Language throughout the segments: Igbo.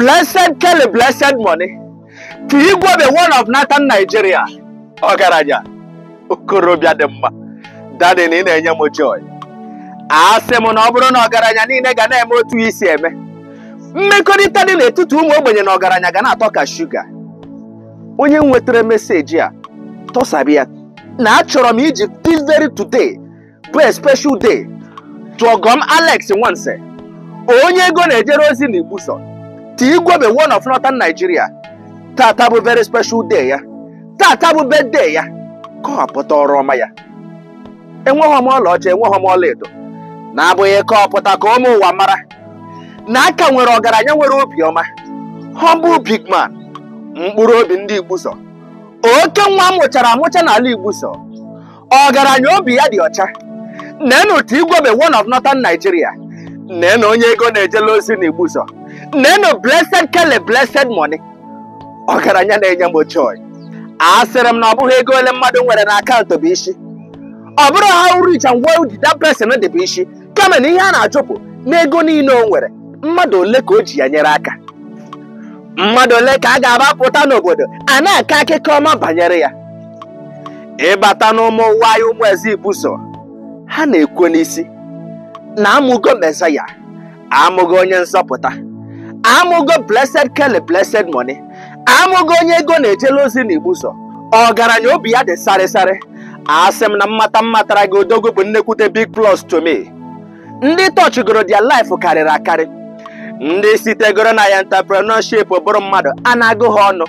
blessed Kelly blessed money ka igwe one of Nathan Nigeria ọgaranya okorobịa dị mma dadi na ị na-enye m joy asị m na ọ bụrụ na ọgaranya niile ga na-eme otu isi eme mmekọrịta dị n'etiti ụmụ ogbenye na ọgaranya ga na-atọ ka shuga onye nwetara meseji a tọsabi ya na achọrọ m iji this very today bụ a special day tụọgọm Alex Nwanse onye ego na-ejere ozi na igbuso ti igwebe one of Northern Nigeria tata bụ very special day ya tata bụ birthday ya kọwapụta ọrụ ọma ya enweghị m ọlaọcha enweghị m ọlaedo na-abụghị kọwapụta ka ụmụ ụwa mara na aka nwere ọgaranya nwere obiọma humble big man mkpụrụ obi ndị igbuso oke nwa amụchara amụcha n'ala igbuso ọgaranya obi ya dị ọcha nenu otu igwebe one of Northern Nigeria nenu onye ego na-ejela ozi na igbuso nenu blessed Kelly blessed money ọgaranya na-enye m joy asịrị m na ọ bụghị ego ole mmadụ nwere na akaụntụ bụ isi ọ bụrụ how rich and well did that person dị bụ isi kama na ihe a na-ajụpụ n'ego niile o nwere mmadụ ole ka o ji ya nyere aka mmadụ ole ka a ga-agbapụta n'obodo a na-akọ akụkọ ọma banyere ya ịbata n'ụmụ ụwa anyị ụmụ eze ibuso ha na-ekwu n'isi na amụgo mesaya amụgo onye nzọpụta amụgo blessed Kelly blessed money amụgo onye ego na-ejela ozi na igbuso ọgaranya obi ya dị sarịsarị asị m na mmata mmatara gị odogwu bụ nnekwute big plus to me ndị tọchigoro dia life karịrị akarị ndị sitegoro na ya entrepreneurship bụrụ mmadụ a na-agụ ha ọnụ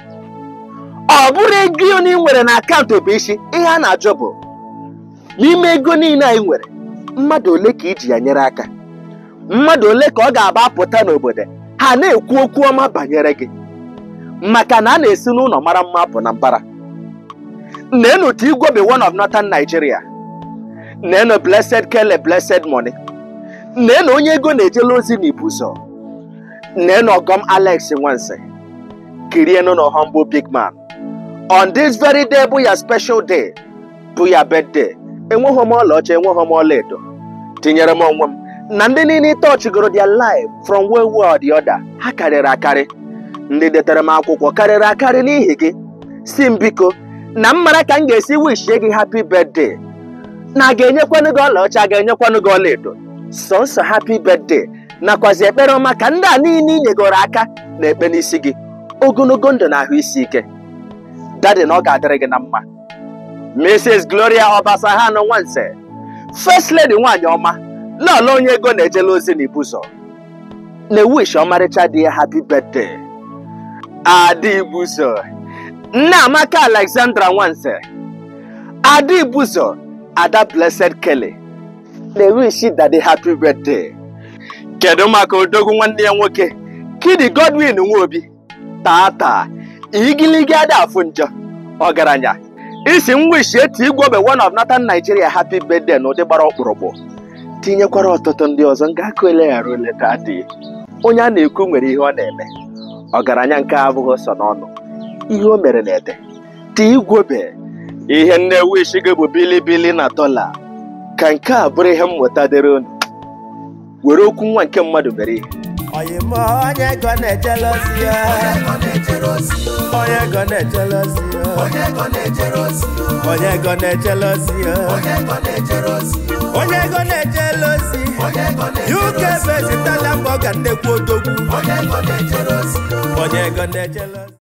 ọ bụrụ ego ị nwere na akaụntụ bụ isi ihe a na-ajụ bụ n'ime ego niile anyị nwere mmadụ ole ka iji ya nyere aka mmadụ ole ka ọ ga-aba pụta n'obodo ha na-ekwu okwu ọma banyere gị maka na a na-esi n'ụlọ mara mma apụ na mbara nenu otu igwe bụ one of Northern Nigeria nenu blessed Kelly blessed money nenu onye ego na-ejela ozi na ibuso nenu ọgọm Alex Nwanse kirienu na humble big man on this very day bụ ya special day bụ ya birthday enweghị m ọlaọcha enweghị m ọlaedo tinyere m onwe m na ndị niile tọchigoro their life from one way or the other ha karịrị akarị ndị detere m akwụkwọ karịrị akarị n'ihi gị si m biko na m mara ka m ga-esi wishie gị happy birthday na a ga-enyekwanụ gị ọlaọcha a ga-enyekwanụ gị ọlaedo sọnsọ happy birthday nakwazi ekpere ọma ka ndị a niile inyegoro aka na-ekpe n'isi gị ogologo ndụ na ahụ isi ike dadi na ọ ga-adịrị gị na mma Mrs. Gloria Obasahan Nwanse First Lady nwanyị ọma lọọlọ onye ego na-ejela ozi na ibuzo na-ewish ọmarịcha dị ya happy birthday Ada Ibuzo Nne Amaka Alexandra Nwanse Ada Ibuzo Ada Blessed Kelly na-ewishi dadi happy birthday kedu maka odogwu nwanne ya nwoke Kidi Godwin Nwobi tata igiligi ada afụ njọ ọgaranya isi nwishi eti igwobe one of Northern Nigeria happy birthday na ụdị gbara ọkpụrụkpụ tinyekwara ọtụtụ ndị ọzọ nga aka eleghara oleta adịghị onye a na-ekwu nwere ihe ọ na-eme ọgaranya nke a abụghị sọ n'ọnụ ihe o mere na-ede ti igwobe ihe nne wishi gị bụ bilibili na dọla ka nke a bụrụ ihe mmụta dịrị unu were okwu nwa nke mmadụ mere ihe oyimo onye ego na-ejele ozi ya onye ego na-ejele ozi ya onye ego na-ejele ozi ya onye ego na-ejele ozi uk bezitala mgbe ọ ga nnekwu odogwu onye ego na-ejele ozi